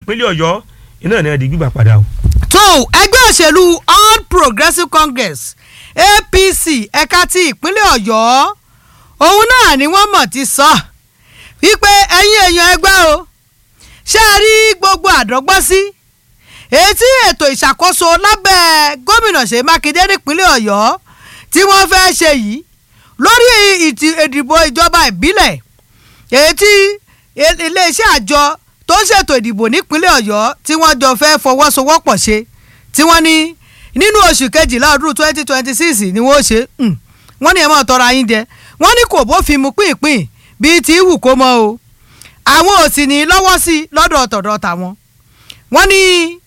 ìpínlẹ̀ ọ̀yọ́ iná ní ẹ̀dí gbígbà padà o. tó ẹgbẹ́ òṣèlú all progressives congress apc ẹ̀ka ti ìpínlẹ̀ ọ̀yọ́ òun náà ni wọ́n mọ̀ ti sọ wípé ẹ̀yin èèyàn ẹgbẹ́ o ṣé ẹ rí gbogbo àdọ́gbọ́sí èyí tí ètò ìṣàkóso lábẹ́ gómìnà ṣèyí mákindé nípínlẹ̀ ọ̀yọ́ tí wọ́n fẹ́ ṣe yìí lórí ìdìbò ìjọba ìbílẹ̀ èyí tí iléeṣẹ́ àjọ tó ń ṣètò ìdìbò nípínlẹ̀ ọ̀yọ́ tí wọ́n jọ fẹ́ fọwọ́sowọ́pọ̀ ṣe tí wọ́n ní nínú oṣù kejìlá ọdún twenty twenty six ni wọ́n ṣe wọ́n ní ẹ̀ mọ́ tọrọ ayín jẹ wọ́n ní kò bófin mu pínpín bíi ti wù kó mọ́ o àwọn ò sì ní lọ́wọ́ sí i lọ́dọ̀ ọ̀tọ̀dọ̀ tàwọn wọ́n ní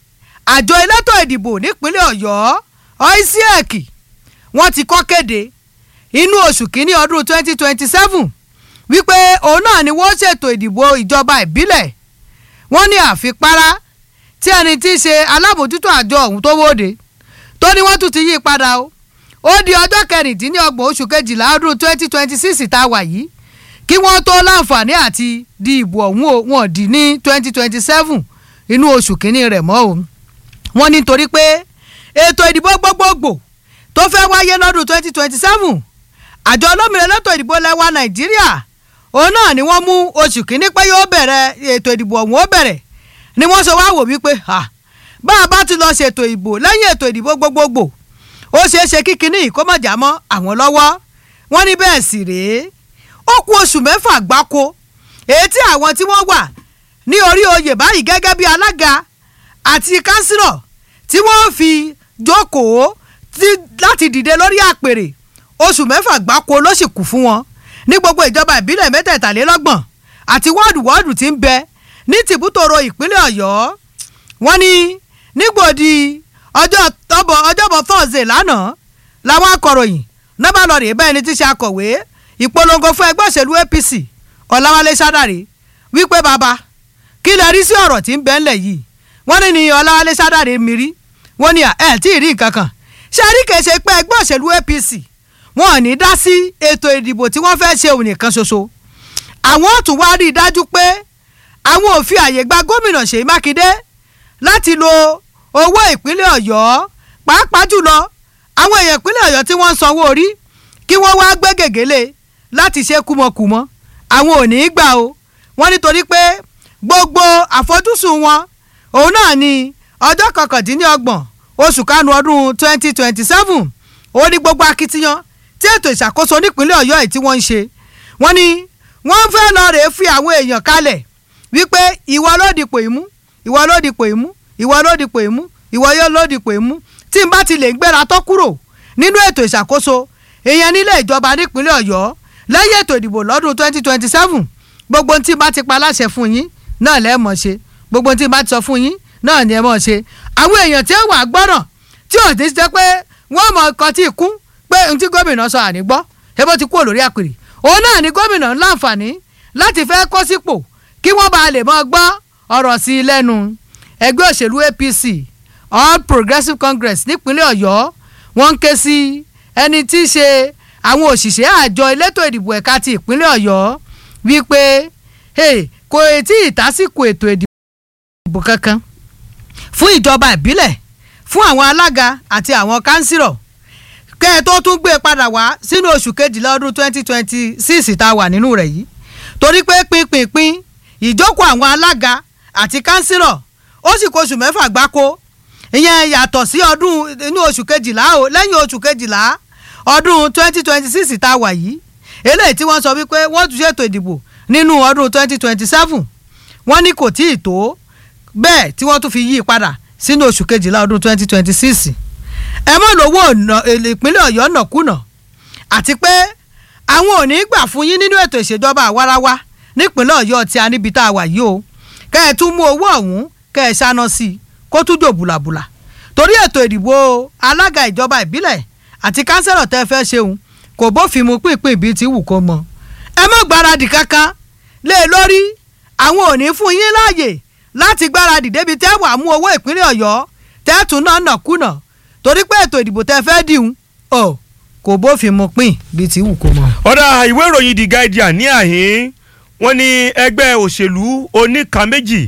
àjọ elétò ìdìbò nípínlẹ̀ ọ̀yọ́ oisiek wọ́n ti kọ́ kéde inú oṣù kínní ọdún twenty twenty seven wípé òun náà ni wọ́n ṣètò ìdìbò ìjọba ìbílẹ̀ wọ́n ní àfipárá tí ẹni tí í ṣe alábòjútó àjọ ọ̀hún tó wóde tó ní wọ́n tún ti yí padà o ó di ọjọ́ kẹrìndínlọ́gbọ̀n oṣù kejìlá ọdún twenty twenty six tá a wà yìí kí wọ́n tó láǹfààní àti di ìbò ọ̀hún o wọ́n di ní twenty twenty seven inú oṣù kínní rẹ̀ mọ́ o wọ́n ní torí pé ètò ìdìbò gbogbogbò tó fẹ́ wáyé lọ́dún twenty twenty seven àjọ olómìnira lẹ́tọ̀ ìdìbò lẹ́wà nàìjíríà òun náà ni wọ́n mú oṣù kínní pé yóò bẹ̀rẹ̀ ètò ìdìbò ọ̀hún ó bẹ̀rẹ̀ ni wọ́n sọ wá wò wípé bá a bá ti lọ ṣètò ìbò lẹ́yìn ètò ìdìbò gbogbogbò ó ṣeé ṣe kí kinní yìí kó má jà mọ́ àwọn lọ́wọ́ wọ́n ní bẹ́ẹ̀ sì rèé ó kù oṣù mẹ́fà gbáko èyí tí àwọn tí wọ́n wà ní orí oyè báyìí gẹ́gẹ́ bí alága àti kánsílọ̀ tí wọ́n fi jókòó láti dìde lórí àpèrè oṣù mẹ́fà gbáko ló sì kù fún wọn ní gbogbo ìjọba ìbílẹ̀ mẹ́tẹ̀ẹ̀tàlélọ́gbọ̀n àti wọ́ọ̀dù wọ́ọ̀dù tí ń bẹ ní tìbútòrò ìpínlẹ̀ ọ̀yọ́ wọ́n ní nígbòdì ọjọ́ tọ́bọ̀ ọjọ́bọ̀ thursday lánàá làwọn akọ̀ròyìn nọ́bà lọ́ọ̀rì bá ẹni tí ṣe akọ̀wé ìpolongo fún ẹgbẹ́ òṣèlú apc ọ̀làwálé sádàrí wípé bàbá kí lè rí sí ọ̀rọ̀ tí ń bẹ ńlẹ̀ yìí wọ́n ní ní ọ̀làwálé sádàrí mi rí wọ́n ní ẹ̀ tí ì rí nǹkan kan ṣe rí kèé ṣe pé ẹgbẹ́ òṣèlú apc wọn ò ní dá sí ètò ìdìbò tí wọ́n fẹ́ ṣe òun nìkan ṣoṣo àwọn ò tún wá rí i dájú pé àwọn ò fi àyè gba gómìnà ṣèyí mákindé láti lo owó ìpínlẹ̀ ọ̀yọ́ pàápàá jùlọ àwọn èèyàn ìpínlẹ̀ ọ̀yọ́ tí wọ́n ń sanwó orí kí wọ́n wá gbé gègéle láti ṣe kúmọkùmọ àwọn ò ní í gbà o wọ́n nítorí pé gbogbo àfojúsùn wọn òun náà ni ọjọ́ kọkàndínlọ́gbọ̀n oṣù kánú ọdún twenty twenty seven ó ní gbogbo akitiyan tí ètò ìṣàkóso nípínlẹ̀ ọ̀yọ́ yìí tí wọ́n ń ṣe wọ́n ní wọ́n fẹ́ lọ rèé fi àwọn èèyàn kalẹ̀ wípé ìwọ ló dipò ìmú ìwọ ló dipò ìmú ìwọ ló dipò ìmú ìwọ yóò ló dipò ìmú tí n bá ti lè gbéra tó kúrò nínú ètò ìṣàkóso èèyàn nílé ìjọba nípínlẹ̀ ọ̀yọ́ lẹ́yìn ètò ìdìbò lọ́dún twenty twenty seven gbogbo tí n bá ti pa láṣẹ fún yín náà lẹ́ẹ̀ mọ̀ ṣe gbogbo tí n bá ti sọ fún yín náà ni ẹ mọ̀ ṣe àwọn èèyàn tí ó wà gbọ́ràn tí ò ti jẹ́ pé wọ́n mọ̀ ọkọ̀ tí ì kún pé n tí gómìnà sọ àní gbọ́ ebó ti kúrò lórí àpèrè òun náà ni gómìnà ń láǹfààní láti fẹ́ kó sípò kí wọ́n bá lè mọ gbọ́ ọ̀rọ̀ sí i lẹ́nu ẹgbẹ́ òṣèlú apc all progressives congress nípínlẹ̀ ọ̀yọ́ wọ́n ń ké sí ẹni tí í ṣe àwọn òṣìṣẹ́ àjọ elétò ìdìbò ẹ̀ka ti ìpínlẹ̀ ọ̀yọ́ wípé kò tí ì tásìkò ètò ìdìbò kankan fún ìjọba ìbílẹ̀ fún àwọn alága àti àwọn kánsírọ̀ kẹ́ ẹ tó tún gbé e padà wá sínú oṣù kejìlá ọdún twenty twenty six tá a wà nínú rẹ̀ yìí torí pé pínpínpín ìjókòó àwọn alága àti kánsírọ̀ ó sì kó oṣù mẹ́fà gbáko ìyẹn yàtọ̀ sí ọdún inú oṣù kejìlá o lẹ́yìn oṣù kejìlá ọdún twenty twenty six tá a wà yìí eléyìí tí wọ́n sọ wípé wọ́n tún ṣètò ìdìbò nínú ọdún twenty twenty seven wọ́n ní kò tí ì tó bẹ́ẹ̀ tí wọ́n tún fi yí i padà sínú oṣù kejìlá ọdún twenty twenty six ẹ mọ̀ lówó ìpínlẹ̀ ọ̀yọ́ nàkúnà àti pé àwọn ò ní gbà fún yín nínú ètò ìṣèjọba àwarawa nípínlẹ̀ ọ̀yọ́ tí a níbi tá a wà yìí o kẹ́ ẹ tún mú owó ọ̀hún kẹ́ ẹ ṣáná sí i kó tún jò bùlàbùlà torí ètò ìdìbò alága ìjọba ìbílẹ̀ àti kánsẹ́lọ̀ tẹ́ fẹ́ ṣeun kò bófin mu pínpín bíi ti wù kó mọ ẹ má gbáradì kankan lé e lórí àwọn ò ní fún yín láàyè láti gbáradì débi tẹ́ wàá mú owó ìpínlẹ̀ ọ̀yọ́ tẹ́ tún náà nàkúnà torí pé ètò ìdìbò tẹ́ fẹ́ dìhun ọ̀ kò bófin mu pín bíi ti wù kó mọ. ọ̀dà ìwé ìròyìn the guardian ní àhín wọ́n ní ẹgbẹ́ òṣèlú oníkan méjì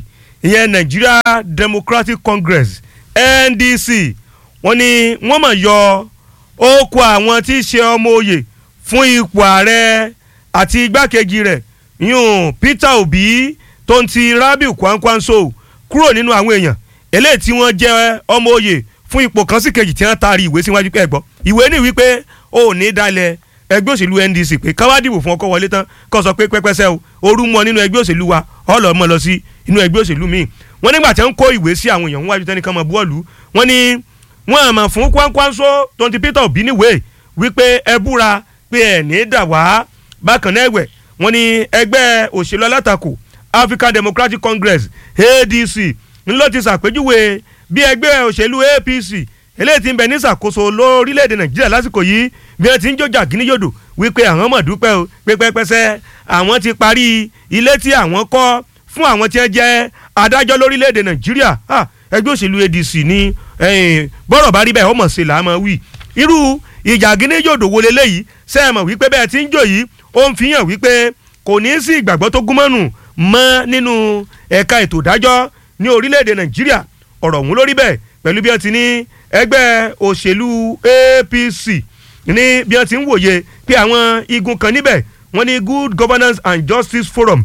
ìyẹn Nigeria Democratic Congress NDC wọ́n ní wọ́n mọ̀ yọ ókó àwọn tí í ṣe ọmọ òye fún ipò ààrẹ àti igbákejì rẹ̀ yún Peter Obi tó ń ti Rabiu Kwankwanso kúrò nínú àwọn èèyàn eléyìí tí wọ́n jẹ́ ọmọ òye fún ipò kan sí kejì tí wọ́n taari ìwé síwájú pé ẹ̀gbọ́n ìwé ní wípé ó ní dalẹ̀ ẹgbẹ́ òṣèlú NDC pé káwá dìbò fún ọkọ̀ wọlé tán kó sọ pé pẹ́pẹ́sẹ́ o orú mọ́ nínú ẹgbẹ́ òṣèlú wa ọ̀lọ́ mọ́ lọ sí inú ẹgbẹ́ òṣèlú míì wọ́n nígbà tí wọ́n kó ìwé sí àwọn èèyàn wájú tẹ́nìkan mọ́ bọ́ọ̀lù wọ́n ní wọ́n àmọ̀ fún Kwankwanso tó ń ti Peter Obi níwèé wípé ẹ búra pé ẹ̀ ní dà wá bákan náà ẹ̀wẹ̀ wọ́n ní ẹgbẹ́ òṣèlú alátakò African Democratic Congress ADC ńlọ ti ṣàpèjúwe bí ẹgbẹ́ òṣèlú APC eléyìí tí ń bẹ ní ìṣàkóso lórílẹ̀‐èdè Nàìjíríà lásìkò yìí bí wọ́n ti ń jọjà gíníyòdò wípé àwọn mọ̀ dúpẹ́ o pépẹ́pẹ́sẹ́ àwọn ti parí ilé tí àwọn kọ́ fún àwọn tí wọ́n jẹ́ adájọ́ lórílẹ̀‐èdè Nàìjíríà ẹgbẹ́ òṣèlú ADC ní bọ́rọ̀ bá rí bẹ́ẹ̀ ọmọ ṣe là á mọ̀ wí irú ìjà gíníyòdò wo leléyìí sẹ́ẹ̀mọ̀ wípé bẹ́ẹ̀ ti ń jò yìí ó ń fi hàn wípé kò ní í sí ìgbàgbọ́ tó gúnmọ́nù mọ́ nínú ẹ̀ka ètò ìdájọ́ ní orílẹ̀-èdè nàìjíríà ọ̀rọ̀ ọ̀hún lórí bẹ́ẹ̀ pẹ̀lú bí wọ́n ti ní ẹgbẹ́ òṣèlú APC ní bí wọ́n ti ń wòye pé àwọn igun kan níbẹ̀ wọ́n ní Good Governance and Justice Forum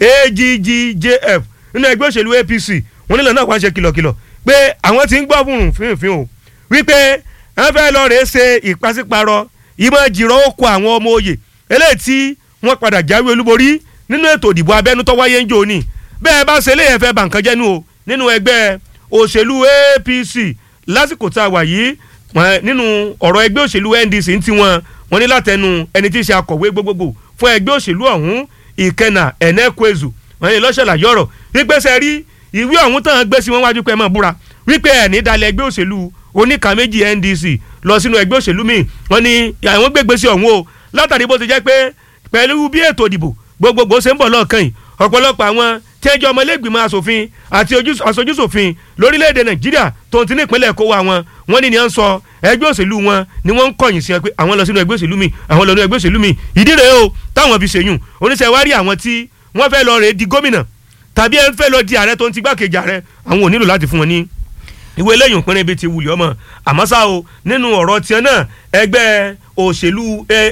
AGGJF nínú ẹgbẹ́ òṣèlú APC wọ́n nílò náà wá ṣe kìlọ̀kìlọ̀ pé àwọn ti ń gbọ́ fún fínfín o wípé wọ́n fẹ́ lọ rèé ṣe ìpàsípàrọ̀ ìmọ̀ jìrọ̀ oko àwọn ọmọ òye eléyìí tí wọ́n padà jáwé olúborí nínú ètò ìdìbò abẹ́nú tó wáyé ń jò ní bẹ́ẹ̀ bá ṣe léyìn fẹ́ bà nǹkan jẹ́nu o nínú ẹgbẹ́ òṣèlú APC lásìkò tá a wà yìí nínú ọ̀rọ̀ ẹgbẹ́ òṣèlú NDC ń tiwọn wọ́n ní látẹnu ẹni tí í ṣe akọ̀wé gbogbogbò fún ẹgbẹ́ òṣèlú ọ̀hún Ìkẹnà Ẹnẹkwezu wọ́n ní lọ́ṣọ̀lá yọ̀rọ̀ wípé ṣe rí ìwé ọ̀hún tán gbé sí wọn wájú pé ẹ máa búra wípé ẹ̀ ní dalẹ̀ ẹgbẹ́ òṣèlú oníkà méjì NDC lọ sínú ẹgbẹ́ òṣèlú míì wọ́n ní àwọn gbégbé sí ọ̀hún o látàrí bó ti jẹ́ pé pẹ̀lú bí ètò ìdìbò gbogbogbò ṣe ń bọ̀ lọ́ọ̀kan yìí ọ̀pọ̀lọpọ̀ àwọn tí ẹjọ́ ọmọlẹ́gbìmọ̀ asòfin àti aṣojúṣòfin lórílẹ̀‐èdè nàìjíríà tó ti ní ìpínlẹ̀ kó wa wọn wọ́n ní ni à ń sọ ẹgbẹ́ òṣèlú wọn ni wọ́n ń kọ̀yìn sí ẹ pé àwọn lọ sínú ẹgbẹ́ òṣèlú mi àwọn lọ sínú ẹgbẹ́ òṣèlú mi ìdí rèé o táwọn fi ṣèyún oníṣẹ́ wá rí àwọn tí wọ́n fẹ́ lọ rèé di gómìnà tàbí ẹ fẹ́ lọ di ààrẹ tó ń ti gbákejì ààrẹ àwọn ò nílò láti fún wọn ní ìwé lẹ́yìn òpinrin bíi ti wulẹ̀ ọmọ àmọ́ ṣá o nínú ọ̀rọ̀ tiẹ̀ náà ẹgbẹ́ òṣèlú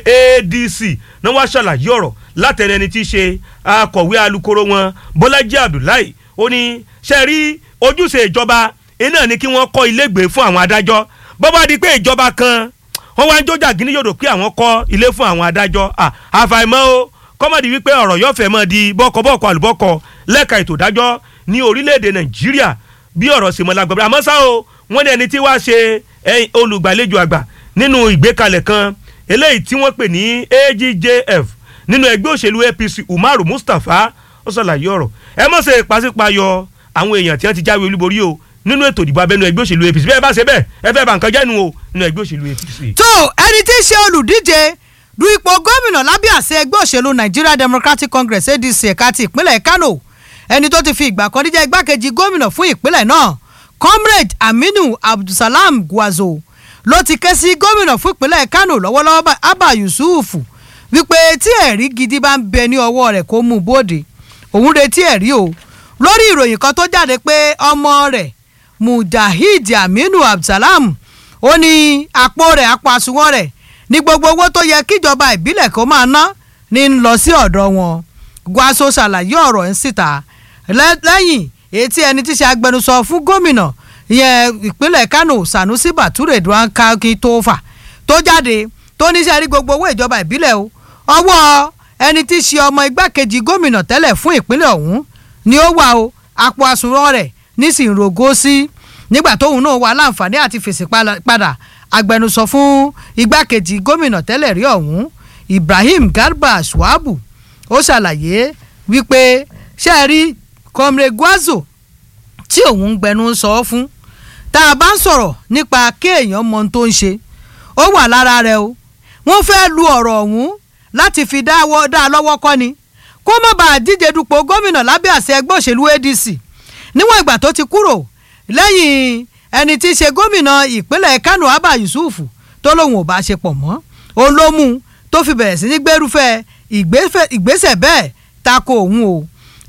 ADC náà wá ṣàlàyé ọ̀rọ̀ látẹnu ẹni tí í ṣe akọ̀wé alukoro wọn Bọ́lájí Abdullahi ó ní ṣe rí ojúṣe ìjọba iná ni kí wọ́n kọ́ ilégbèé fún àwọn adájọ́ bó bá di pé ìjọba kan wọ́n wá ń jójà gíní yòdò pé àwọn kọ́ ilé fún àwọn adájọ́ àfàìmọ́ o kọ́mọ̀dé wípé ọ̀rọ̀ yóò fẹ́ mọ́ di bọ́kọ̀bọ́kọ̀ àlùbọ́kọ̀ lẹ́ka ètò ìdájọ́ ní orílẹ̀-èdè Nàìjíríà bí ọ̀rọ̀ sì mọ́ lágbàbọ̀ àmọ́ ṣá o wọ́n ní ẹni tí wàá ṣe olùgbàlejò àgbà nínú ìgbékalẹ̀ kan eléyìí tí wọ́n pè ní AGJF nínú ẹgbẹ́ òṣèlú APC Umaru Mustapha ó ṣàlàyé ọ̀rọ̀ ẹ mọ̀ ṣe pàṣípàyọ àwọn èèyàn tí wọ́n ti jáwé olúborí o nínú ètò ìdìbò abẹ́nú ẹgbẹ́ òṣèlú APC bẹ́ẹ̀ bá ṣe bẹ́ẹ̀ ẹ fẹ́ bà nǹkan jẹ́nu o nínú ẹgbẹ́ òṣèlú APC. tó ẹni tí í ṣe olùdíje du ipò gómìnà lábẹ́ àṣẹ ẹgbẹ́ òṣèlú Nigeria Democratic Congress ADC ẹ̀ka ti ìpínlẹ̀ Kano ẹni tó ti fi ìgbà kan níjẹ́ igbákejì gómìnà fún ìpínlẹ̀ náà comrade Aminu Abdulsalam Gwazo ló ti ké sí gómìnà fún ìpínlẹ̀ Kano lọ́wọ́lọ́wọ́ Abba Yusuf wípé tí ẹ̀rí gidi bá ń bẹ ní ọwọ́ rẹ̀ kó mú un bóde òun retí ẹ̀rí o lórí ìròyìn kan tó jáde pé ọmọ rẹ̀ Mujahid Aminu Abdulsalam ó ní àpò rẹ̀ àpò àsùnwọ̀n rẹ̀ ní gbogbo owó tó yẹ kíjọba ìbílẹ̀ kó máa ná ní ń lọ sí ọ̀dọ̀ wọn Gwaso ṣàlàyé ọ̀rọ̀ ń síta lẹ́yìn etí ẹni tí ṣe agbẹnusọ fún gómìnà ìyẹn ìpínlẹ̀ Kano Sanusi Bature Duanka Tofa tó jáde tó níṣẹ́ rí gbogbo owó ìjọba ìbílẹ̀ o ọwọ́ ẹni tí ṣe ọmọ igbákejì gómìnà tẹ́lẹ̀ fún ìpínlẹ̀ ọ̀hún ni ó wà o àpò àsùnwọ̀n rẹ̀ nísìnyí rògó sí nígbà tóun náà wà láǹfààní àti fèsì padà agbẹnusọ fún igbákejì gómìnà tẹ́lẹ̀ rí ọ̀hún Ibrahim Garba Shuabu ó ṣàlàyé wípé ṣe é rí comrade Gwazo tí òun ń gbẹnu sọ fún tá a bá ń sọ̀rọ̀ nípa kéèyàn mọ ohun tó ń ṣe ó wà lára rẹ̀ o wọ́n fẹ́ lu ọ̀rọ̀ ọ̀hún láti fi dá a lọ́wọ́ kọ́ ni kó má bàa díje dupò gómìnà lábẹ́ àṣẹ ẹgbẹ́ òṣèlú ADC níwọ̀n ìgbà tó ti kúrò lẹ́yìn ẹni tí í ṣe gómìnà ìpínlẹ̀ Kano Abba Yusuf tó lóun ò bá ṣe pọ̀ mọ́ òun ló mú tó fi bẹ̀rẹ̀ sí ní gbérúfẹ́ ìgbésẹ̀ bẹ́ẹ̀ tako òun o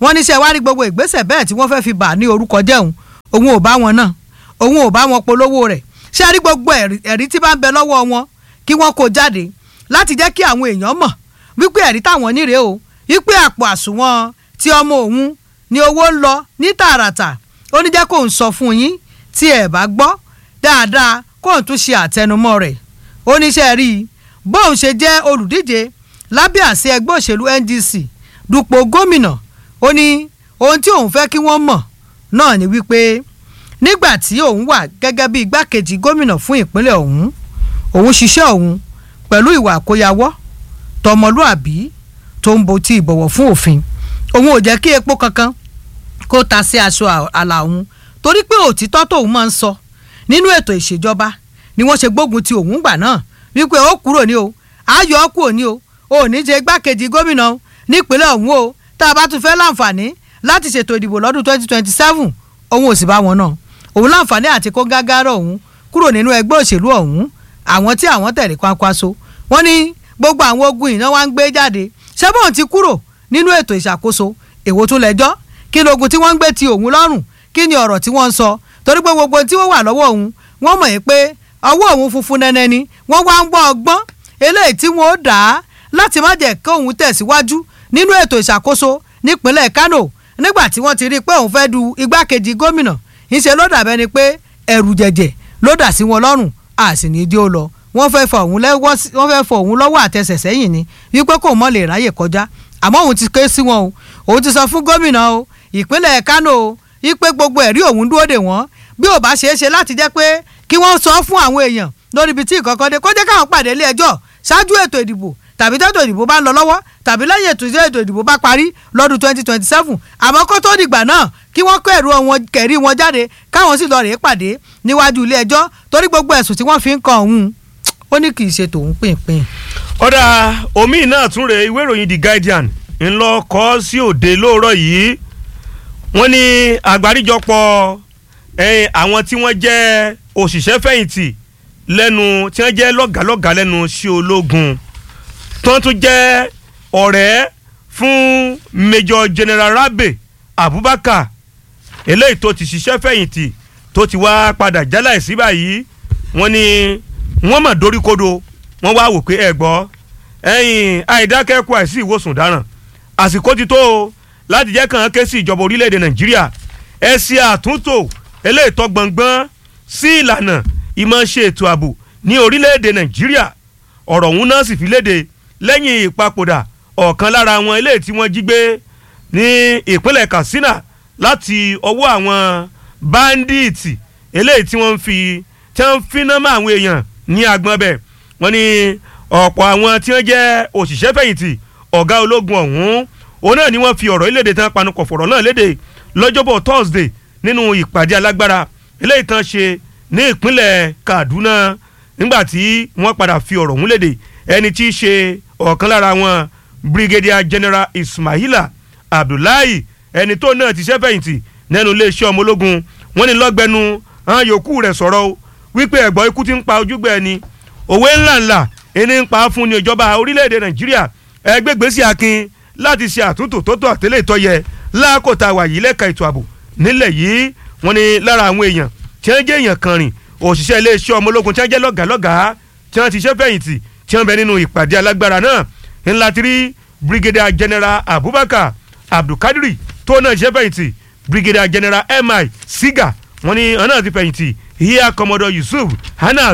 wọ́n níṣẹ́ wá rí gbogbo ìgbésẹ̀ bẹ́ẹ̀ tí wọ́n fẹ́ fi bà ní orúkọ jẹun òun ò bá wọn náà òun ò bá wọn polówó rẹ̀ ṣé rí gbogbo ẹ̀rí tí bá ń bẹ lọ́wọ́ wọn kí wọ́n kó jáde láti jẹ́ kí àwọn èèyàn mọ̀ wípé ẹ̀rí táwọn níre o wípé àpò àsùnwọ̀n tí ọmọ òun ni owó ń lọ ní tààràtà ó ní jẹ́ kó ń sọ fún yín tí ẹ̀ bá gbọ́ dáadáa kó ń tún ṣe àtẹnumọ́ rẹ̀ ó níṣẹ́ rí i bóun ṣe jẹ́ olùdíje lábẹ́ àṣẹ ẹgbẹ́ òṣèlú NDC dupò gómìnà ó ní ohun tí òun fẹ́ kí wọ́n mọ̀ náà ni wípé nígbà tí òun wà gẹ́gẹ́ bí igbákejì gómìnà fún ìpínlẹ̀ ọ̀hún òun ṣiṣẹ́ òun pẹ̀lú ìwà àkóyawọ́ tọmọlúàbí tó ń bo ti ìbọ̀wọ̀ fún òfin òun ò jẹ́ kí epo kankan kó ta sí aṣọ àlà òun torí pé òtítọ́ tóun máa ń sọ nínú ètò ìṣèjọba ni wọ́n ṣe gbógun ti òun gbà náà wípé ó kúrò ní o ayọ̀ ọ́ kúrò ní o ò ní ṣe igbákejì gómìnà nípínlẹ̀ ọ̀hún o tá a bá tún fẹ́ láǹfààní láti ṣètò ìdìbò lọ́dún twenty twenty seven òun ò sì bá wọn náà òun láǹfààní àti kó gágárọ̀ òun kúrò nínú ẹgbẹ́ òṣèlú ọ̀hún àwọn tí àwọn tẹ̀lé kwankwaso wọ́n ní gbogbo àwọn ogun iná wa ń gbé jáde ṣẹ́bọ̀n ti kúrò nínú ètò ìṣàkóso èwo tún lẹ́jọ́ kí ni ogun tí wọ́n ń gbé ti òun lọ́rùn kí ni ọ̀rọ̀ tí wọ́n ń sọ torí pé gbogbo tí wọ́n wà lọ́wọ́ òun wọ́n mọ̀ pé ọwọ́ òun funfun nẹ́nẹ́ ni wọ́n wá ń gbọ́ ọgbọ́n eléyìí tí wọ́n ó dà á láti má jẹ́ kí òun tẹ̀síwájú nínú ètò ìṣàkóso nípínlẹ̀ Kano nígbà tí wọ́n ti rí i pé òun fẹ́ du igbákejì gómìnà ńṣe ló dàbẹ́ ni pé ẹ̀rù jẹ̀jẹ̀ ló dà sí wọn lọ́rùn a sì ní í dí ó lọ wọ́n fẹ́ fọ òun lẹ́wọ́ wọ́n fẹ́ fọ òun lọ́wọ́ àtẹsẹ̀ sẹ́yìn ni wípé kò mọ̀ lè ráyè kọjá àmọ́ òun ti ké sí wọn o òun ti sọ fún gómìnà o ìpínlẹ̀ Kano o wípé gbogbo ẹ̀rí òun dúró dè wọ́n bí ò bá ṣeé ṣe láti jẹ́ pé kí wọ́n sọ fún àwọn èèyàn lórí ibi tí ìkọ̀kọ̀ dé kó jẹ́ káwọn pàdé ilé ẹjọ́ ṣáájú ètò ìdìbò tàbí tètò ìdìbò bá ń lọ lọ́wọ́ tàbí lẹ́yìn ètò ètò ìdìbò bá parí lọ́dún twenty twenty seven àmọ́ kó tó dìgbà náà kí wọ́n kó ẹ̀rù wọn kẹ̀rí wọn jáde káwọn sì lọ rèé pàdé níwájú ilé ẹjọ́ torí gbogbo ẹ̀sùn tí wọ́n fi ń kan òun ó ní kì í ṣe tòun pínpín. ọ̀dà omi náà tún rè ìwé ìròyìn The Guardian ńlọ kọ́ sí òde lóòrọ̀ yìí wọ́n ní àgbáríjọpọ̀ àwọn tí wọ́n jẹ́ òṣìṣẹ́ fẹ̀yìntì lẹ́nu tí wọ́n jẹ́ lọ́gàálọ́gàá lẹ́nu sí ológun tó tún jẹ́ ọ̀rẹ́ fún Major General Rabe Abubakar eléyìí tó ti ṣiṣẹ́ fẹ̀yìntì tó ti wá padà jálà sí báyìí wọ́n ní wọ́n mọ̀ doríkodò wọ́n wá wò pé ẹ gbọ́ ẹ̀yìn àìdákẹ́kọ̀ọ́ àìsí ìwòsàn dáràn àsìkò ti tó o láti jẹ́ kàn án ké sí ìjọba orílẹ̀-èdè Nàìjíríà ẹ ṣe àtúntò eléyìí tó gbọ̀ngbọ́n sí ìlànà ìmọ̀ ṣe ètò ààbò ní orílẹ̀-èdè Nàìjíríà ọ̀rọ̀ ọ̀hún náà sì fi léde lẹ́yìn ìpapòdà ọ̀kan lára àwọn eléyìí tí wọ́n jí gbé ní ìpínlẹ̀ Katsina láti ọwọ́ àwọn báńdíìtì eléyìí tí wọ́n ń fi tí wọ́n ń finá mọ́ àwọn èèyàn ní agbọ́n bẹ̀ wọ́n ní ọ̀pọ̀ àwọn tí wọ́n jẹ́ òṣìṣẹ́ fẹ̀yìntì ọ̀gá ológun ọ̀hún òun náà ni wọ́n fi ọ̀rọ̀ ìlédè tán panupọ̀ fọ̀rọ̀ náà léde lọ́jọ́bọ̀ Thursday nínú ìpàdé alágbára eléyìí tán ṣe ní ìpínlẹ̀ Kaduna nígbà tí wọ́n padà fi ọ̀rọ̀ ọ̀hún léde ẹni tí í ṣe ọ̀kan lára wọn Brigadier General Ismaila Abdullahi ẹni tó náà ti ṣẹ́fẹ̀yìntì nínú iléeṣẹ́ ọmọ ológun wọ́n ní lọ́gbẹ́nu àwọn yòókù rẹ̀ sọ̀rọ̀ o wípé ẹ̀gbọ́n ikú ti ń pa ojúgbà ẹni òwe ńláńlá ẹni ń pa fún ní ìjọba orílẹ̀-èdè Nàìjíríà ẹgbẹ́ gbèsè akin láti ṣe àtúntò tó tó àtẹ́lẹ̀ ìtọ́yẹ láàkótá wà yìí lẹ́ka ètò ààbò nílẹ̀ yìí wọ́n ní lára àwọn èèyàn tí wọ́n jẹ́ èèyàn kan rìn òṣìṣẹ́ iléeṣẹ́ ọmọ ológun tí wọ́n jẹ́ lọ́gàálọ́gàá tí wọ́n ti ṣe fẹ̀yìntì tí wọ́n bẹ nínú ìpàdé alágbára náà ńlá ti rí Brigadier General Abubakar Abdulkadiri tó náà ṣe fẹ̀yìntì Brigadier General mi Siga wọ́n ní ọ̀nà ti fẹ̀yìntì Air Commodore Yusuf Hanas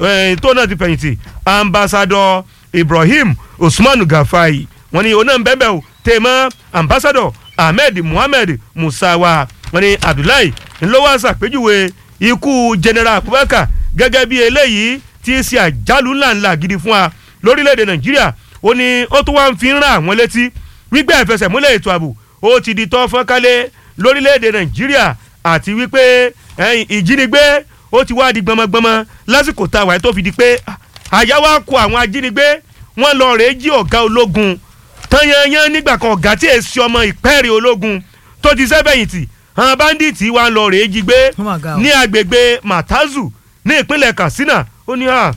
tó náà ti fẹ̀yìntì Ambassador Ibrahim Usman Gafai wọ́n ní oná bẹ́ẹ̀ o tèmọ́ Ambassador Ahmed Muhammed Musawa wọ́n ní Abdullahi ńlọ́wọ́ ṣàpèjúwe ikú General Abubakar gẹ́gẹ́ bí eléyìí tí í ṣe àjálù ńláńlá gidi fún wa lórílẹ̀‐èdè Nàìjíríà ó ní ó tún wá ń fi ń rán àwọn létí wípé ìfẹsẹ̀múlẹ̀ ètò ààbò ó ti di tọ́ fọ́nkálẹ̀ lórílẹ̀‐èdè Nàìjíríà àti wípé ìjínigbé ó ti wá di gbọmọgbọmọ lásìkò tá a wáyé tó fi di pé àyà wa kó àwọn ajínigbé wọ́n lọ rèé jí ọ̀gá ológun tanyanyan nígbà kan ọ̀gá tí èsì ọmọ ìpẹ́ẹ̀rẹ̀ ológun tó ti sẹ́fẹ̀yìntì àwọn báńdíìtì wa ń lọ rèé jí gbé ní agbègbè Matazu ní ìpínlẹ̀ Katsina ó ní à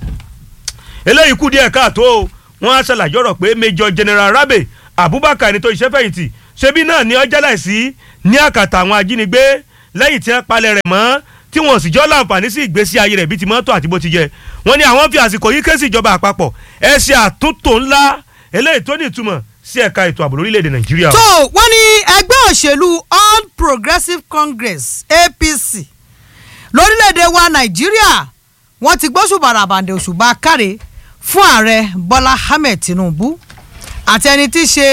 eléyìí kú díẹ̀ káàtó wọ́n á ṣàlàyé ọ̀rọ̀ pé Major General Rabe Abubakar ẹni tó iṣẹ́ fẹ̀yìntì ṣebí náà ni ọjà láìsí ní àkàtà àwọn ajínigbé lẹ́yìn tí wọ́n palẹ̀ rẹ̀ mọ́ tí wọ́n sì jọ́ láǹfààní sí ìgbésí ayé rẹ̀ bíi ti mọ́tò àti bó ti jẹ wọ́n ní àwọn fi àsìkò yìí ké sí ìjọba àpapọ̀ ẹ ṣe àtúntò ńlá eléyìí tó ní ìtumọ̀ sí ẹ̀ka ètò ààbò lórílẹ̀‐èdè nàìjíríà. tó wọ́n ní ẹgbẹ́ òṣèlú all progressives congress apc lórílẹ̀‐èdè wa nàìjíríà wọ́n ti gbóṣù bàràbàǹdẹ̀ òṣùbà káre fún ààrẹ bọ́lá ahmed tinubu àti ẹni tí í ṣe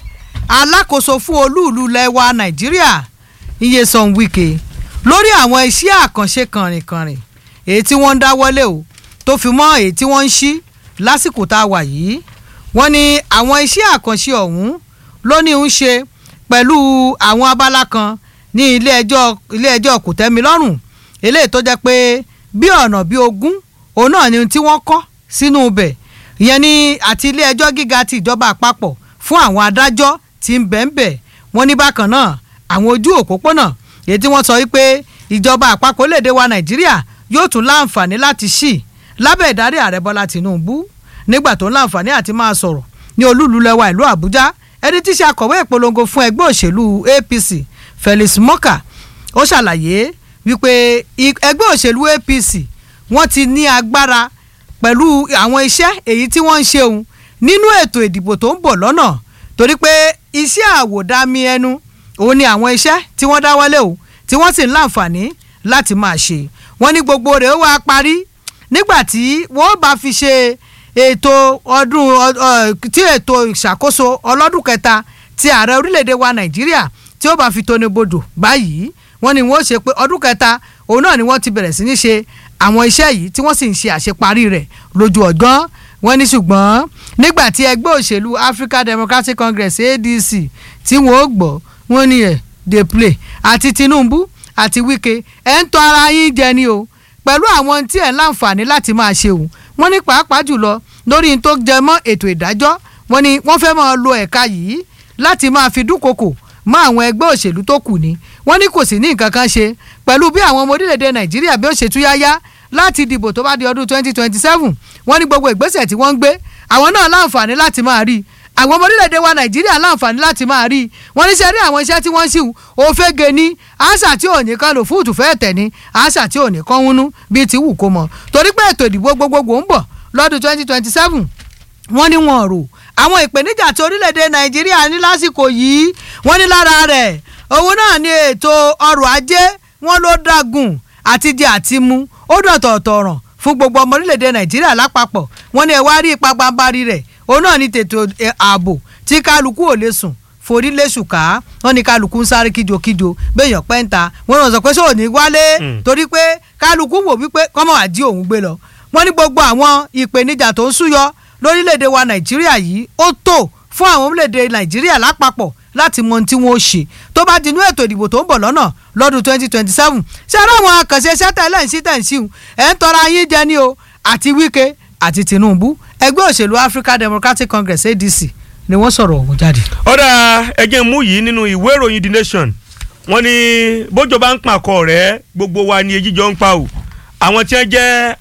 alákòóso fún olúùlú lẹ́wà nàìjíríà iyesan wike lórí àwọn iṣẹ́ àkànṣe kànrìnkànrìn èyí tí wọ́n ń dáwọ́lé o tó fi mọ́ èyí tí wọ́n ń ṣí lásìkò tá a wà yìí wọ́n ní àwọn iṣẹ́ àkànṣe ọ̀hún ló ní ń ṣe pẹ̀lú àwọn abala kan ní ilé ẹjọ́ ilé ẹjọ́ kòtẹ́milọ́rùn eléyìí tó jẹ́ pé bí ọ̀nà bí ogún òun náà ni tí wọ́n kọ́ sínú ibẹ̀ ìyẹn ní àti ilé ẹjọ́ gíga ti ìjọba àpapọ̀ fún àwọn adájọ́ tí ń bẹ̀ ń bẹ̀ wọ́n ní bákan náà àwọn ojú òpópónà èyí tí wọ́n sọ wípé ìjọba àpapọ̀ léde wa nàìjíríà yóò tún láǹfààní láti ṣì lábẹ́ ìdarí ààrẹ bọ́lá tìǹbù nígbà tó ń láǹfààní àti máa sọ̀rọ̀ ní olúùlú lẹ́wà ìlú àbújá ẹni tí í ṣe akọ̀wé ìpolongo fún ẹgbẹ́ òṣèlú apc felix moka ó ṣàlàyé wípé ẹgbẹ́ òṣèlú apc wọ́n ti ní agbára pẹ̀lú àwọn iṣẹ́ èyí tí wọ́n ń ṣe òun nínú ètò ìdìbò tó ń bọ̀ lọ́nà torí pé iṣẹ́ àwòdámi ẹnu òun ni àwọn iṣẹ́ tí wọ́n dáwọ́lé o tí wọ́n sì ń láǹfààní láti máa ṣe wọ́n ní gbogbo rẹ̀ ó wá parí nígbà tí wọ́n bá fi ṣe ètò ọdún tí ètò ìṣàkóso ọlọ́dún kẹta ti ààrẹ orílẹ̀-èdè wa nàìjíríà tí ó bá fi tóni bodò báyìí wọ́n ní wọ́n ṣe pé ọdún kẹta òun náà ni wọ́n ti bẹ̀rẹ̀ sí ní ṣe àwọn iṣẹ́ yìí tí wọ́n sì ń ṣe àṣeparí rẹ̀ lójú ọ̀gán wọ́n ní ṣùgbọ́n nígbà tí ẹgbẹ́ òṣèlú African Democratic Congress ADC tí wọ́n ó gbọ́ wọ́n ní ẹ̀ dey play àti Tinubu àti Wike ẹ̀ ń tọ́ ara yín jẹ ni o pẹ̀lú àwọn tí ẹ̀ ń láǹfààní láti máa ṣe o wọ́n ní pàápàá jùlọ lórí tó jẹ mọ́ ètò ìdájọ́ wọ́n ní wọ́n fẹ́ máa lo ẹ̀ka yìí láti máa fi dúnkokò mọ́ àwọn ẹgbẹ́ òṣèlú tó kù ni wọ́n ní kò sí ní nǹkan kan ṣe pẹ̀lú bí àwọn ọmọ orílẹ̀-èdè Nàìjíríà bí ó ṣe túyáyá láti dìbò tó bá di ọdún 2027 wọ́n ní gbogbo ìgbésẹ̀ tí wọ́n ń gbé àwọn náà láǹfààní láti máa rí àwọn ọmọ orílẹ̀-èdè wa Nàìjíríà láǹfààní láti máa rí wọ́n ní ṣe rí àwọn iṣẹ́ tí wọ́n ń ṣìwò òfégè ní àṣà tí ò ní kan lò fúùtù fẹ́ẹ̀ tẹ̀ ní àṣà tí ò ní kan wúnú bíi ti wù kó mọ̀ torí pé ètò ìdìbò gbogbogbò ń bọ̀ lọ́dún 2027 wọ́n ní wọn rò àwọn ìpèníjà tí orílẹ̀-èdè Nàìjíríà ní lásìkò yìí wọ́n ní lára rẹ̀ òun náà ní ètò ọrọ̀ ajé wọn ló dágùn àti jẹ àti mu ó dọ̀tọ̀ọ̀tọ̀ ọ̀ràn fún gbogbo ọmọ orílẹ̀-èdè nàìjíríà lápapọ̀ wọ́n ní ẹ wá rí ipa gbàǹbarì rẹ̀ òun náà ní tètò ààbò tí kálukú ò lè sùn forí léṣù ká wọ́n ní kálukú ń sáré kíjokíjo béèyàn pẹ́ńta wọ́n náà sọ pé sóò ní wálé torí pé kálukú wò wípé kọ́mọ̀ àdí òun gbé lọ wọ́n ní gbogbo àwọn ìpèníjà tó ń súyọ lórílẹ̀‐èdè wa nàìjíríà yìí ó tó fún àwọn orílẹ̀‐èdè nàìjíríà lápapọ̀ láti mọ ohun tí wọ́n ó ṣe tó bá dinú ètò ìdìbò tó ń bọ̀ lọ́nà lọ́dún twenty twenty seven ṣé ara àwọn àkànṣe iṣẹ́ tẹ̀lé ń sí tẹ̀ ń sí ẹ̀ ń tọ́ra yín jẹ ní o àti Wike àti Tinubu ẹgbẹ́ òṣèlú African Democratic Congress ADC ni wọ́n sọ̀rọ̀ ọ̀hún jáde. ọ̀dà ẹ̀jẹ̀ mú yìí nínú ìwé ìròyìn The Nation wọ́n ní bójò bá ń pàkọ́ rẹ̀ gbogbo wa ni ejíjọ ń pa o àwọn tí wọ́n jẹ́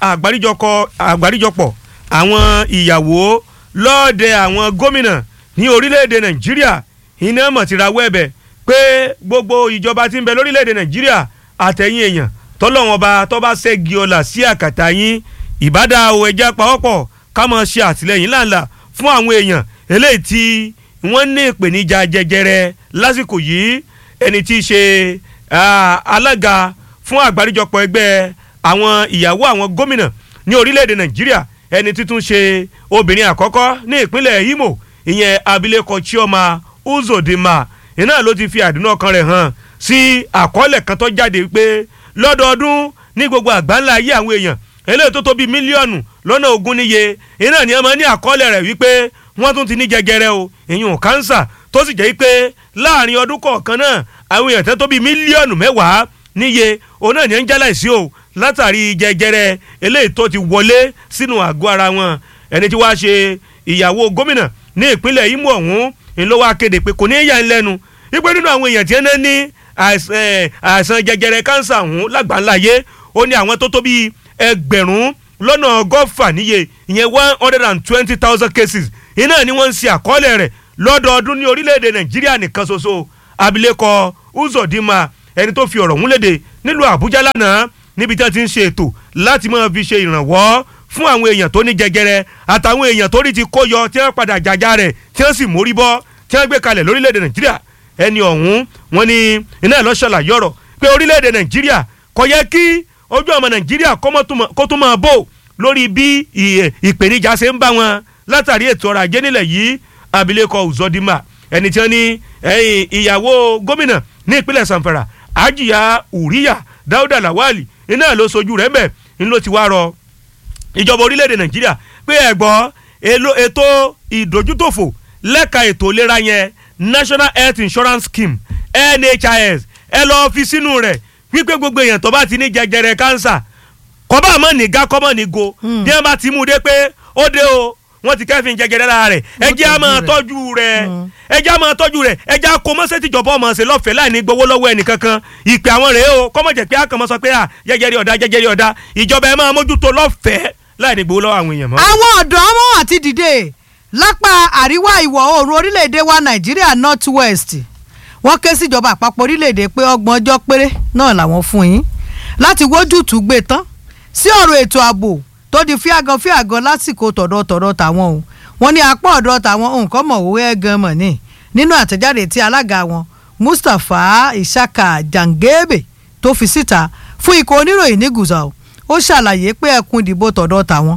àgbáríjọpọ̀ àwọn ìyàwó lọ́ọ̀dẹ àwọn gómìnà ní orílẹ̀-èdè Nàìjíríà iná mọ̀ ti rawọ́ ẹ̀bẹ̀ pé gbogbo ìjọba tí ń bẹ lórílẹ̀‐èdè nàìjíríà àtẹ̀yìn èèyàn tọ́lọ́wọ́n ba tọ́ bá ṣẹ́gi ọ̀la sí àkàtà yín ìbádá o ẹja pawọ́pọ̀ ká máa ṣe àtìlẹ́yìn láǹlà fún àwọn èèyàn eléyìí tí wọ́n ní ìpèníjà jẹjẹrẹ lásìkò yìí ẹni tí í ṣe alága fún àgbáríjọpọ̀ ẹgbẹ́ àwọn ìyàwó àwọn gómìnà ní orílẹ̀‐èdè nàìjíríà ẹni títún ṣe obìnrin àkọ́kọ́ ní ìpínlẹ̀ Imo ìyẹn abilékọ Chioma Uzodinma iná ló ti fi àdúnà ọkàn rẹ̀ hàn sí àkọọ́lẹ̀ kan tó jáde pé lọ́dọọdún ní gbogbo àgbáńlá ayé àwọn èèyàn eléyìí tó tó bíi mílíọ̀nù lọ́nà ogún níye iná ni ẹ máa ní àkọọ́lẹ̀ rẹ̀ wípé wọ́n tún ti ní jẹjẹrẹ o ìyún kánsà tó sì jẹ́ pé láàrin ọdún kọ̀ọ̀kan náà àwọn èèyàn tó tó bíi mílíọ̀nù mẹ́wàá níye òun náà ní ń jálá ìsí o látàrí jẹjẹrẹ eléyìí tó ti wọlé sínú àgọ́ ara wọn ẹni tí wàá ṣe ìyàwó gómìnà ní ìpínlẹ̀ Imo ọ̀hún ń ló wá kéde pé kò ní í yà ń lẹ́nu wípé nínú àwọn èèyàn tí wọ́n ní àìsàn jẹjẹrẹ kánsà ọ̀hún lágbàńláyé ó ní àwọn tó tó bíi ẹgbẹ̀rún lọ́nà ọgọ́fà níye ìyẹn one hundred and twenty thousand cases iná ni wọ́n ń ṣe àkọọ́lẹ̀ rẹ̀ lọ́dọọdún ní orílẹ̀-èdè nàìjíríà nìkan ṣoṣo abilékọ uzodinma ẹni tó fi ọ̀rọ̀ múlédè nílùú àbújá lánàá níbi tí wọ́n ti ń ṣe ètò láti máa fi ṣe ìrànwọ́ fún àwọn èèyàn tó ní jẹjẹrẹ àtàwọn èèyàn tó rí ti kó yọ tí wọ́n padà jàjà rẹ̀ tí wọ́n sì mórí bọ́ tí wọ́n gbé kalẹ̀ lórílẹ̀‐èdè nàìjíríà ẹni ọ̀hún wọn ni iná ẹ̀ lọ́ ṣàlàyé ọ̀rọ̀ pé orílẹ̀‐èdè nàìjíríà kò yẹ kí ojú ọmọ nàìjíríà kó tún máa bò lórí bí ìpèníjà ṣe ń bá wọn látàrí ètò ọrọ̀ ajé nílẹ̀ yìí abilékọ uzodinma ẹni tí wọ́n ní ìyàwó gómìnà ní ìpínlẹ̀ sanfara ajiya uriya dauda lawali iná ló sojú rẹ̀ mbẹ̀ ń ló ti wá rọ ìjọba orílẹ̀-èdè nàìjíríà pé ẹ̀gbọ́n ètò ìdójútòfò lẹ́ka ètò ìlera yẹn national health insurance scheme nhis ẹ lọ́ọ́ fi sínú rẹ̀ wípé gbogbo èèyàn tó bá ti ní jẹjẹrẹ kánsà kọ́bá mọ́ ní ga kọ́mọ́ ní go bí wọ́n bá ti mú un dé pé ó dé o wọ́n ti kẹ́fìn jẹjẹrẹ lára rẹ̀ ẹ jẹ́ á máa tọ́jú rẹ̀ ẹ jẹ́ á máa tọ́jú rẹ̀ ẹ jẹ́ á kó mọ́sẹ́ tìjọba ọmọ ṣe lọ́fẹ̀ẹ́ láì ní gbowó lọ́wọ́ ẹnìkankan ìpè àwọn rèé o kọ́mọ̀ jẹ́ pé àkànmọ́ sọ pé à jẹjẹrẹ ọ̀dà jẹjẹrẹ ọ̀dà ìjọba ẹ máa mójútó lọ́fẹ̀ẹ́ láì ní gbowó lọ́wọ́ àwọn èèyàn mọ́. àwọn ọ̀dọ́ wọn àti dìde lápá àríwá ìwọ̀ oòrùn orílẹ̀-èdè wa nàìjíríà north west wọ́n ké síjọba àpapọ̀ orílẹ̀-èdè pé ọgbọ̀n ọjọ́ péré náà làwọn fún yín láti wójútùú gbé tán sí ọ̀rọ̀ ètò ààbò tó di fíàgàn fíàgàn lásìkò tọ̀dọ̀ tọ̀dọ̀ tàwọn o wọ́n ní apá ọ̀dọ̀ tàwọn nǹkan mọ̀wé ẹ̀gàn mọ̀ ní nínú àtẹ̀jáde tí alága wọn Mustapha Ishaka Jangebe tó fi síta fún ikọ̀ oníròyìn ní Gusau ó ṣàlàyé pé ẹkùn ìdìbò tọ̀dọ̀ tàwọn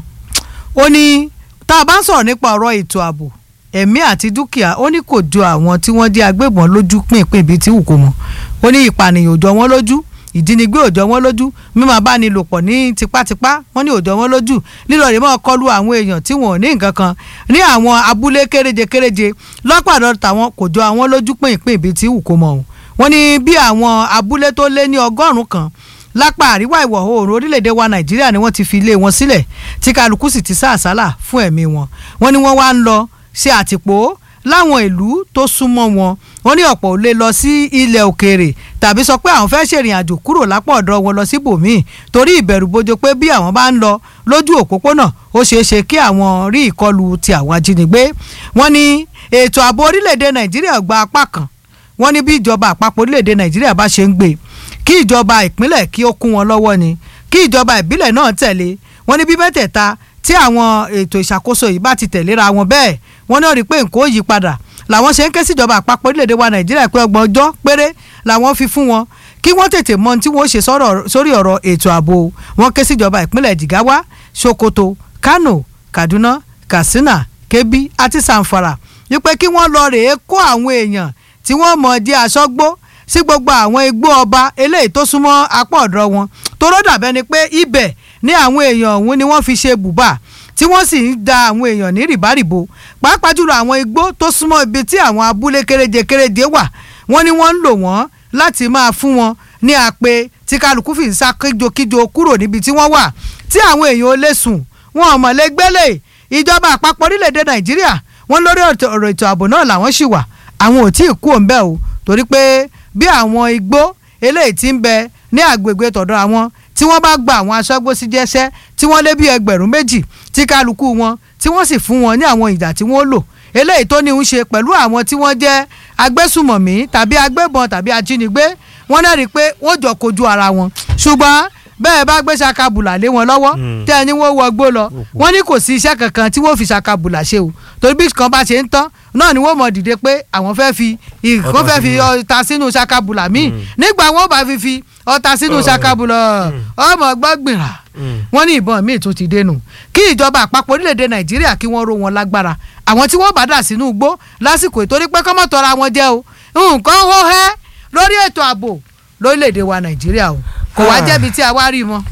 ó ní tá a bá ń sọ̀rọ̀ nípa ọ̀rọ̀ ètò ààbò ẹ̀mí àti dúkìá ó ní kò jọ àwọn tí wọ́n jẹ́ agbébọn lójú pínpín ibi tí wù kó mọ̀ ó ní ìpànìyàn ò jọ wọ́n lójú ìjínigbé ò jọ wọ́n lójú mímọ abánilòpọ̀ ní tipátipá wọ́n ní ò jọ wọ́n lójú lílọ rè mọ́ kọlu àwọn èèyàn tí wọ́n ò ní nǹkan kan ní àwọn abúlé kéréje kéréje lọ́pàdọ̀ tàwọn kò jọ àwọn lójú pínpín ibi tí wù kó mọ̀ o wọ́n ní bí àwọn abúlé tó lé ní ọgọ́rùn-ún kan lápá àríwá ìwọ̀ oòrùn orílẹ̀-èdè wa nàìjíríà ni wọ́n ti fi ilé wọn sílẹ̀ tí kálukú sì ti sá àsálà fún ẹ̀mí wọn wọ́n ní wọ́n wá ń lọ ṣe àtìpó láwọn ìlú tó súnmọ́ wọn wọ́n ní ọ̀pọ̀ ò lè lọ sí ilẹ̀ òkèèrè tàbí sọ pé àwọn fẹ́ ṣèrìn àjò kúrò lápá ọ̀dọ̀ wọn lọ síbòmíì torí ìbẹ̀rù bojo pé bí àwọn bá ń lọ lójú òpópónà ó ṣeé ṣe kí àwọn rí ìkọlù ti àwọn ajínigbé wọ́n ní ètò ààbò orílẹ̀-èdè nàìjíríà gba apá kan wọ́n ní bí ìjọba àpapọ̀ orílẹ̀-èdè nàìjíríà bá ṣe ń gbé kí ìjọba ìpínlẹ̀ kí ó kún wọn lọ́wọ́ ni kí ìjọba ìbílẹ̀ náà tẹ̀lé wọ́n ní bí mẹ́tẹ̀ẹ̀ta tí àwọn ètò ìṣàkóso yìí bá ti tẹ̀léra wọn bẹ́ẹ̀ wọ́n náà rí i pé nǹkan ó yí padà làwọn ṣe ń ké síjọba àpapọ̀ orílẹ̀-èdè wa nàìjíríà pé ọgbọ̀n ọjọ́ péré làwọn fi fún wọn kí wọ́n tètè mọ ohun tí wọ́n ṣe sórí ọ̀rọ̀ ètò ààbò wọn ké síjọba ìpínlẹ̀ jigawa sokoto kano kaduna katsina kebbi àti zamfara wípé kí wọ́n lọ rèé kó àwọn èèyàn tí wọ́n mọ̀ di aṣọ́gbó sí gbogbo àwọn igbó ọba eléyìí tó súnmọ́ apá ọ̀dọ̀ wọn toró dàbẹ́ ni pé ibẹ̀ ní àwọn èèyàn ọ̀hún ni wọ́n fi ṣe bùbá tí wọ́n sì ń da àwọn èèyàn ní rìbárìbò pàápàá jùlọ àwọn igbó tó súnmọ́ ibi tí àwọn abúlé kéréje kéréje wà wọ́n ní wọ́n ń lò wọ́n láti máa fún wọn ní àpè tí kálukú fi ń sá kíjokíjo kúrò níbi tí wọ́n wà tí àwọn èèyàn ò lè sùn wọn ò mọ̀ lé gbélé ìjọba àpapọ̀ orílẹ̀-èdè nàìjíríà wọ́n lórí ọ̀rọ̀ ètò ààbò náà làwọn ṣì wà àwọn ò tí ì kú òǹbẹ́ o torí pé bí àwọn igbó eléyìí ti ń bẹ ní àgbègbè tọ̀dọ̀ àwọn tí wọ́n bá gba àwọn aṣọ́gbó sí jẹ́sẹ́ tí wọ́n lé bí ẹgbẹ̀rún méjì tí kálukú wọn tí wọ́n sì fún wọn ní àwọn ìjà tí wọ́n lò eléyìí tó ní í ṣe pẹ̀lú àwọn tí wọ́n jẹ́ agbésùmọ̀mí tàbí agbébọn tàbí ajínigbé wọ́n náà rí i pé wọ́n jọ kojú ara wọn ṣùgbọ́n bẹ́ẹ̀ bá gbé ṣakabùlà lé wọn lọ́wọ́ tẹ́ ẹni wọ́n wọgbó lọ wọ́n ní kò sí iṣẹ́ kankan tí wọ́n fi ṣakabùlà ṣe o torí bí kan bá ṣe ń tán náà ni wọ́n mọ̀ dìde pé àwọn fẹ́ fi ìkó fẹ́ fi ọta sínú ṣakabùlà míì nígbà wọn bá fi fi ọta sínú ṣakabùlà ọmọ gbọ́gbìnrà wọ́n ní ìbọn míì tún ti dénú kí ìjọba àpapọ̀ orílẹ̀-èdè nàìjíríà kí wọ́n ró wọn lágbára àwọn tí wọ́n bá dà sínú igbó lásìkò ìtorí pé kọ́mọ̀ tọra wọn jẹ́ o nǹkan hó hẹ́ lórí ètò ààbò lórílẹ̀-èdè wa nàìjíríà o kò wá jẹ́bi tí a wá rí mọ́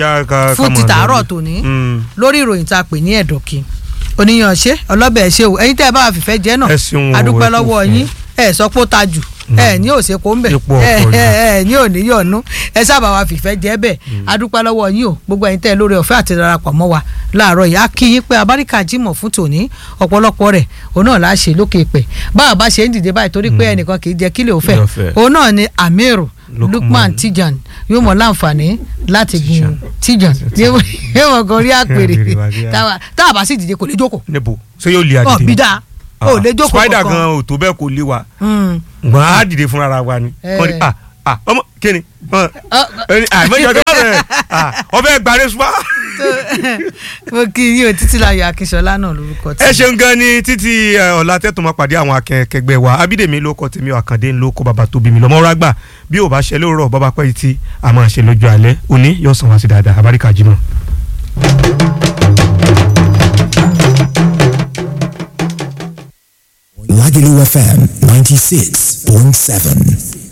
fún ti tàárọ̀ tòní lórí ìròyìn tá a pè ní ẹ̀dọ̀kì oníyàn ṣe ọlọ́bẹ̀ ṣe o ẹ̀yin tẹ́ ẹ bá wà fìfẹ́ jẹ́ náà adúpẹ́ lọ́wọ́ yín ẹ sọ pé ó ta jù ẹ ní òsè kó ń bẹ ẹ ẹ ní òní yọ̀ọ̀nù ẹ sábà wà fìfẹ́ jẹ́ bẹ́ẹ̀ adúpẹ́ lọ́wọ́ yín o gbogbo ẹ̀yin tẹ́ ẹ lórí ọ̀fẹ́ àti darapọ̀ mọ́ wa láàárọ̀ yìí á kí yín pé abáríkà jímọ̀ fún tòní ọ̀pọ̀lọpọ̀ rẹ̀ òun náà láṣẹ lókè pẹ̀ báwa bá ṣe ń dìde báyìí torí pé ẹnìkan kì í jẹ́ kílẹ̀ òfẹ́ òun náà ni amiru lukman tijan yóò mọ láǹfààní láti gun tijan yóò mọ gorí àpèrè tá a bá sì dìde kò lè jókòó. níbo ṣé yóò lé ọ adìde bí dáa ò lè jókòó spider kankan. gan ò tó bẹ́ẹ̀ kò lé wa Mm. wọn á dìde fúnra wa ni Eh. Wọ́n ní, ah ah ọmọ kíni Ọ- àìmọye ọjọ́ bẹ́ẹ̀ ọbẹ̀ gbàre sùpá. mo kí yín o títí láyọ̀ akínṣọlá náà lórúkọ tí. ẹ ṣeun gan ni títí ẹ, ọ̀la tẹ́tùn máa pàdé àwọn akẹgbẹ́ wa abídèmí ló kọ tèmi àkàndé ló kọ bàbá tóbi mi lọ́mọ́ rágbà bí ò bá ṣe lóòrọ̀ bàbá pẹ́ yìí tí a máa ṣe lójú alẹ́ òní yóò sàn wá sí dáadáa abáríkà jimoh. Lagelu FM 96.7.